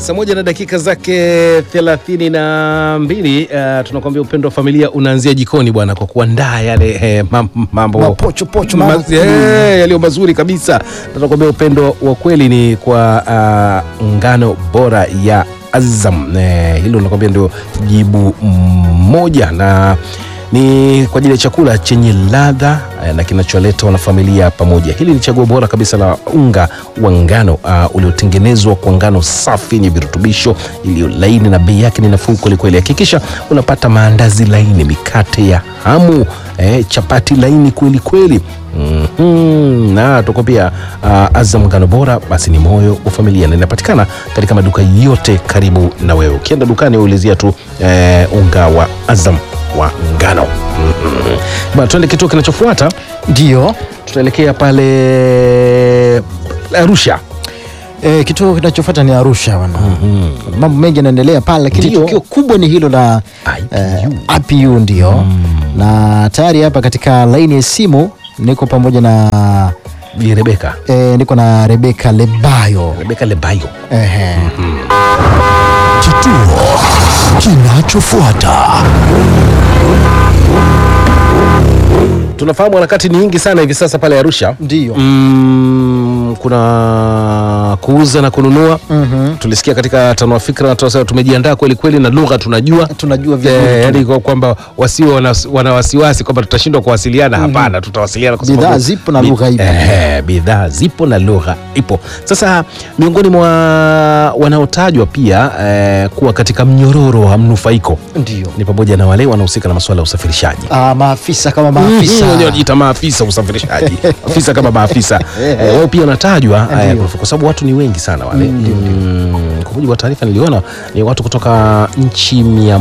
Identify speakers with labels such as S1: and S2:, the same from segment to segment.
S1: Saa moja na dakika zake thelathini na mbili. Uh, tunakwambia upendo wa familia unaanzia jikoni bwana, kwa kuandaa yale eh, mam- mambo
S2: Mapocho pocho,
S1: Ma-
S2: mambo-
S1: eh, yaliyo mazuri kabisa. Na Tunakwambia upendo wa kweli ni kwa uh, ngano bora ya Azam. Eh, hilo nakwambia ndio jibu moja na ni kwa ajili ya chakula chenye ladha eh, na kinacholeta wanafamilia pamoja. Hili ni chaguo bora kabisa la unga wa ngano uh, uliotengenezwa kwa ngano safi yenye virutubisho iliyo laini na bei yake ni nafuu kwelikweli. Hakikisha unapata maandazi laini, mikate ya hamu, eh, chapati laini kweli kweli. Mhm. na tuko pia uh, Azam ngano bora basi ni moyo wa familia, na inapatikana katika maduka yote karibu na wewe. Ukienda dukani ulizia tu eh, unga wa Azam wa ngano. Mhm. Bwana, tuende kituo kinachofuata,
S2: Ndio
S1: tutaelekea pale Arusha.
S2: e, kituo kinachofuata ni Arusha bwana. Mambo mengi yanaendelea pale, lakini
S1: Ndio.
S2: tukio kubwa ni hilo la
S1: IPU.
S2: eh, IPU ndio na tayari hapa katika laini ya simu niko pamoja na
S1: Bi Rebeka
S2: e, niko na Rebeka Lebayo
S1: Rebeka Lebayo.
S2: Ehe.
S3: Kituo kinachofuata.
S1: Tunafahamu harakati ni nyingi sana hivi sasa pale Arusha.
S2: Ndio.
S1: Mm, kuna kuuza na kununua.
S2: Mhm.
S1: Tulisikia katika tanua fikra na tunasema tumejiandaa kweli kweli na lugha tunajua
S2: tunajua vizuri
S1: Eh,
S2: tu.
S1: yani kwa kwamba wasiwe wana, wana wasiwasi kwamba tutashindwa kuwasiliana. Hapana, tutawasiliana kwa
S2: Bidhaa
S1: sababu
S2: zipo na
S1: bi-
S2: lugha ipo.
S1: eh, bidhaa zipo na lugha ipo. Sasa miongoni mwa wanaotajwa pia eh, kuwa katika mnyororo wa mnufaiko
S2: Ndio.
S1: ni pamoja na wale wanaohusika na masuala ya usafirishaji
S2: Ah, maafisa kama maafisa
S1: Mhm, wenyewe wanajiita maafisa usafirishaji afisa kama maafisa eh, wao pia wanatajwa eh,
S2: Ndio.
S1: kwa sababu watu ni wengi sana wale Mm, kwa mujibu wa taarifa niliona ni watu kutoka nchi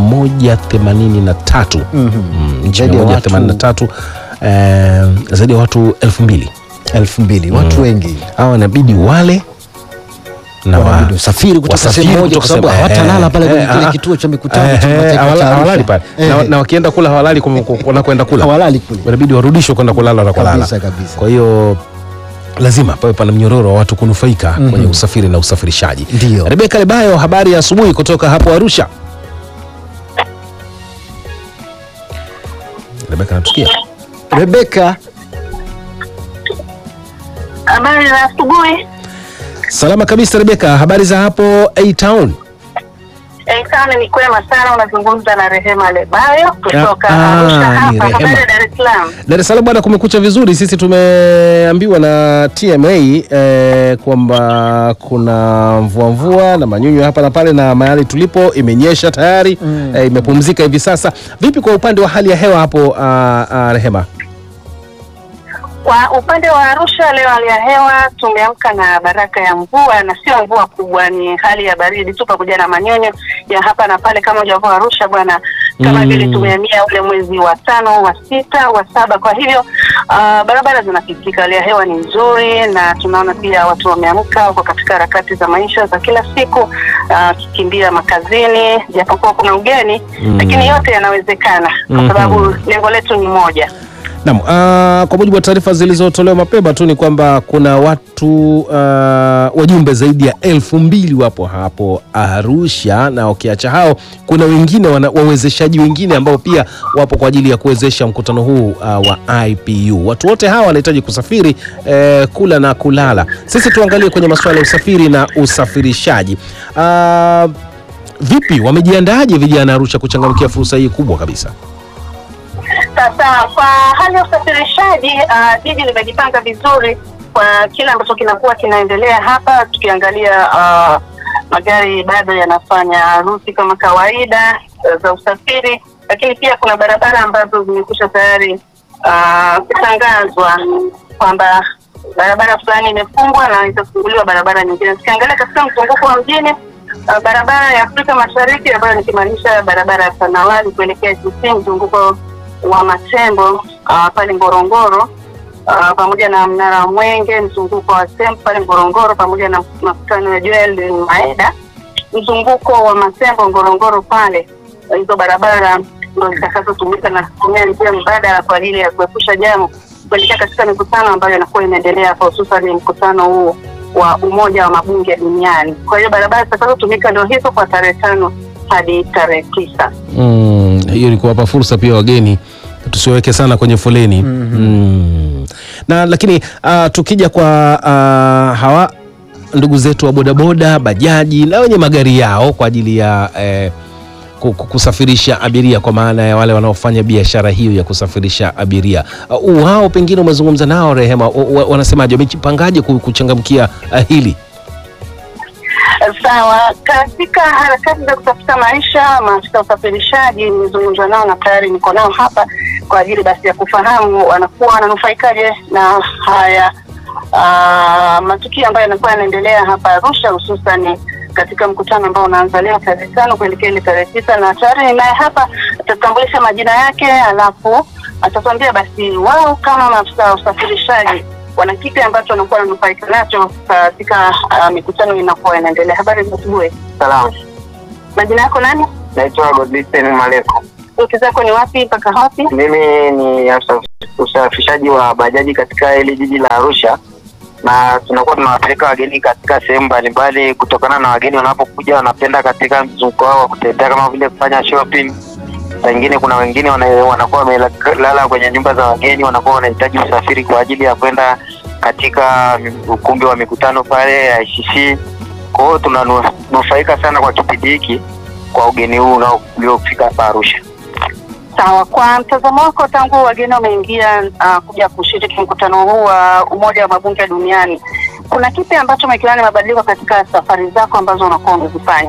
S1: 183 Mm, nchi
S2: Zaidi ya watu-
S1: 183 eh, zaidi ya watu elfu mbili
S2: elfu mbili watu wengi
S1: hawa wanabidi wale na wa-
S2: Wanabidi usafiri kutoka
S1: wasafiri
S2: sehemu moja
S1: kutoka
S2: kwa sababu
S1: sehemu-
S2: hawatalala
S1: eh,
S2: pale kwenye
S1: eh,
S2: kile
S1: ah,
S2: kituo cha mikutano
S1: eh,
S2: cha
S1: eh,
S2: kimataifa
S1: hawala-
S2: cha Arusha.
S1: hawalali pale Na-
S2: Eh.
S1: na wakienda kula hawalali kum- kum- wanakwenda kula
S2: hawalali kule
S1: inabidi warudishwe kwenda kulala na kulala.
S2: Kabisa, kabisa.
S1: Kwa hiyo lazima pawe pana mnyororo wa watu kunufaika kwenye usafiri na usafirishaji.
S2: Ndio.
S1: Rebeka Lebayo, habari ya asubuhi kutoka hapo Arusha. Rebeka natusikia?
S2: Rebeka
S4: Habari za asubuhi.
S1: Salama kabisa Rebeka, habari za hapo A Town?
S4: Eh, sana ni kwema sana. Unazungumza na Rehema Lebayo kutoka
S1: Ah,
S4: Arusha
S1: ni
S4: hapa.
S1: Rehema.
S4: Habari ya Dar es Salaam.
S1: Dar es Salaam bwana, kumekucha vizuri. Sisi tumeambiwa na TMA eh, kwamba kuna mvua mvua na manyunyu hapa na pale, na mahali tulipo imenyesha tayari eh, imepumzika hivi sasa. Vipi kwa upande wa hali ya hewa hapo ah, ah, Rehema?
S4: Kwa upande wa Arusha leo, hali ya hewa tumeamka na baraka ya mvua, na sio mvua kubwa, ni hali ya baridi tu pamoja na manyonyo ya hapa na pale, kama ujavua Arusha bwana, kama
S1: Mm.
S4: vile tumehamia ule mwezi wa tano, wa sita, wa saba. Kwa hivyo ah, barabara zinapitika, hali ya hewa ni nzuri, na tunaona pia watu wameamka, wako katika harakati za maisha za kila siku, ah, kikimbia makazini, japokuwa kuna ugeni
S1: Mm.
S4: lakini yote yanawezekana kwa
S1: Mhm.
S4: sababu lengo letu ni moja.
S1: Naam, ah, kwa mujibu wa taarifa zilizotolewa mapema tu ni kwamba kuna watu ah, wajumbe zaidi ya elfu mbili wapo hapo Arusha, na ukiacha hao kuna wengine wana, wawezeshaji wengine ambao pia wapo kwa ajili ya kuwezesha mkutano huu ah, wa IPU. Watu wote hawa wanahitaji kusafiri eh, kula na kulala. Sisi tuangalie kwenye masuala ya usafiri na usafirishaji. Ah, vipi, wamejiandaaje vijana Arusha kuchangamkia fursa hii kubwa kabisa?
S4: Sasa kwa hali ya usafirishaji ah, jiji limejipanga vizuri kwa kile ambacho kinakuwa kinaendelea hapa, tukiangalia ah, magari bado yanafanya ruti kama kawaida ah, za usafiri, lakini pia kuna barabara ambazo zimekwisha tayari ah, kutangazwa kwamba barabara fulani imefungwa na itafunguliwa barabara nyingine. Tukiangalia katika mzunguko wa mjini ah, barabara ya Afrika Mashariki ambayo nikimaanisha barabara ya Sanawali kuelekea GC mzunguko wa Matembo uh, pale Ngorongoro uh, pamoja na mnara wa Mwenge, mzunguko wa Sembo pale Ngorongoro, pamoja na makutano ya Joel Maeda, mzunguko wa Matembo Ngorongoro pale. Hizo barabara ndo zitakazotumika na kutumia njia mbadala kwa ajili ya kuepusha jamu kuelekea katika mikutano ambayo inakuwa inaendelea hapa, hususan mkutano huu wa Umoja wa Mabunge Duniani. Kwa hiyo barabara zitakazotumika ndio hizo kwa tarehe tano hadi tarehe tisa.
S1: Mm, hiyo ni kuwapa fursa pia wageni tusiweke sana kwenye foleni mm. na lakini uh, tukija kwa uh, hawa ndugu zetu wa bodaboda bajaji na wenye magari yao kwa ajili ya eh, ku- ku- kusafirisha abiria kwa maana ya wale wanaofanya biashara hiyo ya kusafirisha abiria uh, wao pengine umezungumza nao Rehema, wa- wa- wanasemaje, wamejipangaje ku- kuchangamkia uh, hili?
S4: Sawa, katika harakati za kutafuta maisha, maafisa wa usafirishaji nimezungumza nao na tayari niko nao hapa kwa ajili basi ya kufahamu wanakuwa wananufaikaje na haya ah, matukio ambayo yanakuwa yanaendelea hapa Arusha, hususan katika mkutano ambao unaanza leo tarehe tano kuelekea ile tarehe tisa, na tayari ninaye hapa, atatambulisha majina yake, alafu atatuambia basi wao kama maafisa wa usafirishaji wana kipi ambacho wanakuwa wananufaika nacho katika uh, mikutano inakuwa inaendelea. Habari za asubuhi.
S5: Salamu,
S4: Majina yako nani?
S5: naitwa Godlisten Maleko.
S4: Wiki zako ni wapi mpaka wapi?
S5: Mimi ni afisa usafirishaji wa bajaji katika hili jiji la Arusha, na tunakuwa tunawapeleka wageni katika sehemu mbalimbali, kutokana na wageni wanapokuja wanapenda katika mzunguko wao wa kutembea, kama vile kufanya shopping. Saa ingine kuna wengine wana, wanakuwa wamelala kwenye nyumba za wageni, wanakuwa wanahitaji usafiri kwa ajili ya kwenda katika ukumbi wa mikutano pale ICC. Kwa hiyo tunanufaika sana kwa kipindi hiki kwa ugeni huu unao- uliofika hapa Arusha.
S4: Sawa, kwa mtazamo wako, tangu wageni wameingia uh, kuja kushiriki mkutano huu wa Umoja wa Mabunge Duniani, kuna kipi ambacho umekiona ni mabadiliko katika safari zako ambazo unakuwa umezifanya?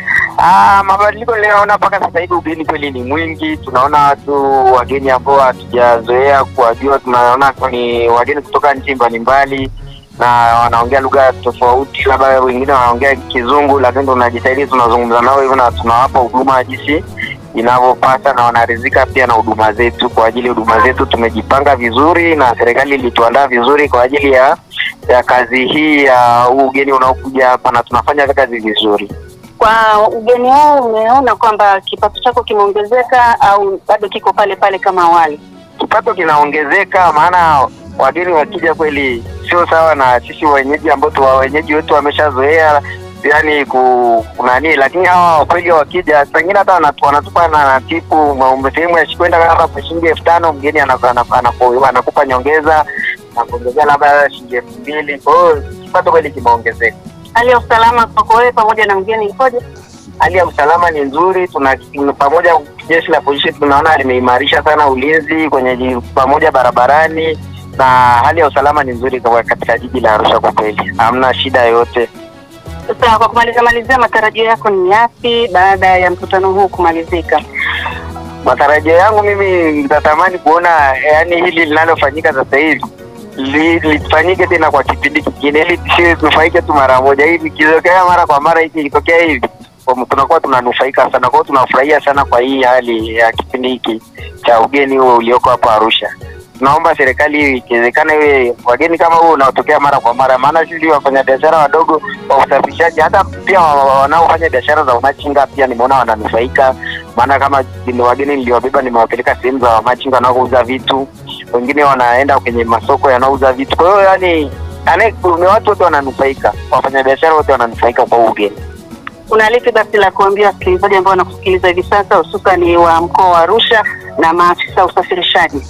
S5: Ah, mabadiliko ninayoona mpaka sasa hivi ugeni kweli ni mwingi. Tunaona watu wageni ambao hatujazoea kuwajua, tunaona ni wageni kutoka nchi mbalimbali na wanaongea lugha tofauti, labda wengine wanaongea Kizungu, lakini tunajitahidi tunazungumza nao hivyo na tunawapa huduma jinsi inavyopasa na wanaridhika pia na huduma zetu. Kwa ajili ya huduma zetu tumejipanga vizuri na serikali ilituandaa vizuri kwa ajili ya ya kazi hii ya huu ugeni unaokuja hapa, na tunafanya kazi vizuri.
S4: Kwa ugeni huu umeona kwamba kipato chako kimeongezeka au bado kiko pale pale kama awali?
S5: kipato kinaongezeka, maana wageni wakija kweli sio sawa na sisi wenyeji ambao tu wenyeji wetu wameshazoea yani ku kunani, lakini hawa kweli wakija, pengine hata wanatu- wanatupa na na tipu ma- sehemu ya kwenda labda kwa shilingi elfu tano mgeni anaku- anaku- anaku- anakupa nyongeza na kuongezea labda shilingi elfu mbili Kwa hiyo kipato kweli kimeongezeka.
S4: Hali ya usalama kwako wewe pamoja na mgeni ikoje?
S5: Hali ya usalama ni nzuri, tuna pamoja, jeshi la polisi tunaona limeimarisha sana ulinzi kwenye ji- pamoja barabarani, na hali ya usalama ni nzuri kwa- katika jiji la Arusha. Kwa kweli hamna shida yoyote.
S4: Sasa kwa kumalizia malizia, matarajio yako ni yapi baada ya mkutano huu kumalizika?
S5: Matarajio yangu mimi nitatamani kuona yani hili linalofanyika sasa hivi li- lifanyike tena kwa kipindi kingine, ili tusiwe tunufaike tu mara moja. Hivi ikitokea mara kwa mara, hiki ikitokea hivi kwa- tunakuwa tunanufaika sana. Kwa hiyo tunafurahia sana kwa hii hali ya kipindi hiki cha ugeni huo ulioko hapa Arusha. Tunaomba serikali ikiwezekana iwe wageni kama huo unaotokea mara kwa mara, maana sisi wafanyabiashara wadogo wa usafirishaji, hata pia wa- wa- wanaofanya biashara za umachinga pia nimeona wananufaika, maana kama ni wageni niliwabeba, nimewapeleka sehemu za wamachinga wanaouza vitu, wengine wanaenda kwenye masoko yanayouza vitu. Kwa hiyo yani ane- ni watu wote wananufaika, wafanyabiashara wote wananufaika kwa huu ugeni.
S4: Kuna lipi basi la kuambia wasikilizaji ambao wanakusikiliza hivi sasa, hususan wa mkoa wa Arusha na maafisa usafirishaji?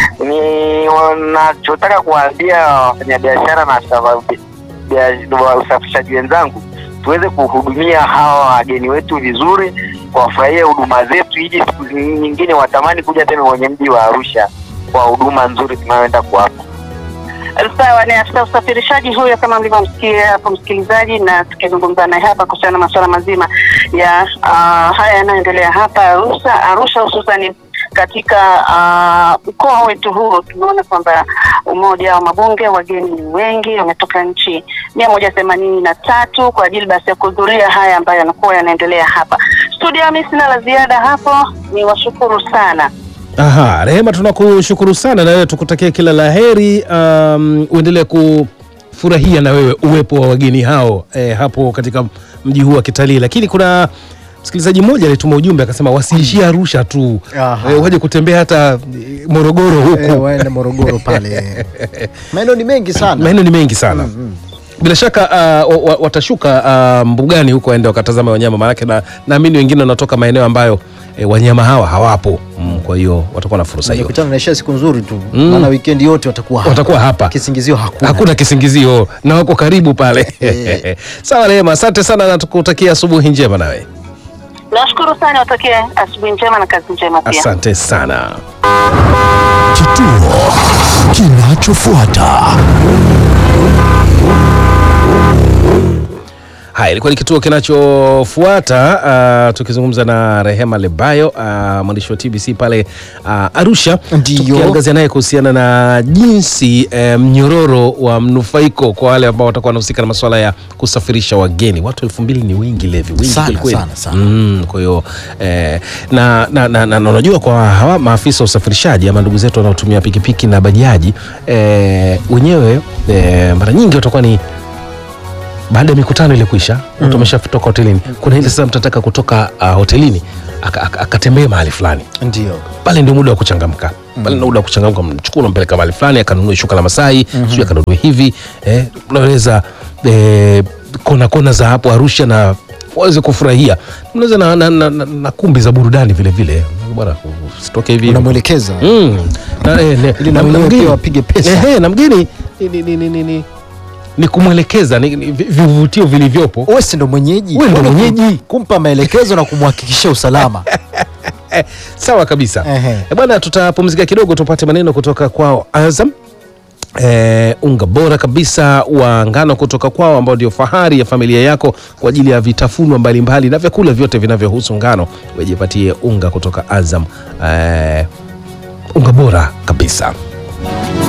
S5: ni wanachotaka kuwaambia wafanyabiashara na afisa wa- bia- wa usafirishaji wenzangu tuweze kuhudumia hawa wageni wetu vizuri, wafurahie huduma zetu, ili siku nyingine watamani kuja tena kwenye mji wa Arusha kwa huduma nzuri tunayoenda kuwapa.
S4: Sawa, ni afisa usafirishaji huyo kama mlivyomsikia hapo msikilizaji, na tukizungumza naye hapa kuhusiana na masuala mazima ya uh, haya yanayoendelea hapa Arusha, Arusha hususani katika uh, mkoa wetu huu. Tumeona kwamba umoja wa mabunge wageni ni wengi, wametoka nchi mia moja themanini na tatu kwa ajili basi ya kuhudhuria haya ambayo yanakuwa yanaendelea hapa studio. Mimi sina la ziada hapo, ni washukuru sana.
S1: Aha, Rehema, tunakushukuru sana na wewe tukutakie kila la heri. Um, uendelee kufurahia na wewe uwepo wa wageni hao eh, hapo katika mji huu wa kitalii. Lakini kuna msikilizaji mmoja alituma ujumbe akasema wasiishie Arusha tu
S2: Aha.
S1: eh, waje kutembea hata eh, Morogoro huku
S2: Eh, waende Morogoro pale. Maeneo ni mengi sana.
S1: maeneo ni mengi sana
S2: Mm, mm.
S1: bila shaka uh, wa- wa- watashuka uh, mbugani huko waende wakatazama wanyama, maanake na- naamini wengine wanatoka maeneo ambayo eh, wanyama hawa hawapo mm, kwa hiyo watakuwa na fursa hiyo.
S2: Nikutana naisha siku nzuri tu
S1: Mm.
S2: maana weekend yote watakuwa hapa.
S1: Watakuwa hapa.
S2: Kisingizio hakuna.
S1: Hakuna kisingizio na wako karibu pale.
S2: Eh.
S1: Sawa Rehema, asante sana na tukutakia asubuhi njema nawe.
S4: Nashukuru sana, watakie asubuhi njema na kazi njema pia.
S1: Asante sana.
S3: Kituo kinachofuata.
S1: Haya, ilikuwa ni kituo kinachofuata uh, tukizungumza na Rehema Lebayo uh, mwandishi wa TBC pale uh, Arusha,
S2: Ndiyo.
S1: tukiangazia naye kuhusiana na jinsi eh, mnyororo wa mnufaiko kwa wale ambao watakuwa wanahusika na masuala ya kusafirisha wageni. Watu elfu mbili ni wengi Levi, wengi
S2: Sana,
S1: kweli kweli.
S2: sana, sana.
S1: Mm, kwa hiyo eh, na, na, na, na, na unajua kwa hawa maafisa wa usafirishaji ama ndugu zetu wanaotumia pikipiki na bajaji eh, wenyewe eh, mara nyingi watakuwa ni baada ya mikutano ile kuisha watu wameshatoka hotelini, kuna ile sasa mtu anataka kutoka uh, hotelini aka- aka- akatembee mahali fulani
S2: Ndio.
S1: pale ndio muda wa kuchangamka pale ndio muda wa kuchangamka mchukua unampeleka mahali fulani akanunue shuka la Masai sio akanunue hivi eh, unaweza eh, kona kona za hapo Arusha na waweze kufurahia mnaweza na, na, na, na, na kumbi za burudani vile vile bwana usitoke hivi
S2: Unamwelekeza.
S1: Mm. Na, eh, ne-
S2: Ili na
S1: na- na
S2: mwenyewe
S1: mgeni-
S2: pia wapige pesa.
S1: Ehe, na mgeni ni, ni, ni, ni, ni, ni, ni kumwelekeza ni, ni, vi- vivutio vilivyopo
S2: Wewe si ndo mwenyeji.
S1: Wewe ndo
S2: Wewe
S1: mwenyeji.
S2: Kumpa maelekezo na kumhakikishia usalama.
S1: sawa kabisa
S2: Ehe.
S1: Eh, bwana tutapumzika kidogo tupate maneno kutoka kwao Azam Eh, unga bora kabisa wa ngano kutoka kwao ambao ndio fahari ya familia yako kwa ajili ya vitafunwa mbalimbali na vyakula vyote vinavyohusu ngano wejipatie unga kutoka Azam eh, unga bora kabisa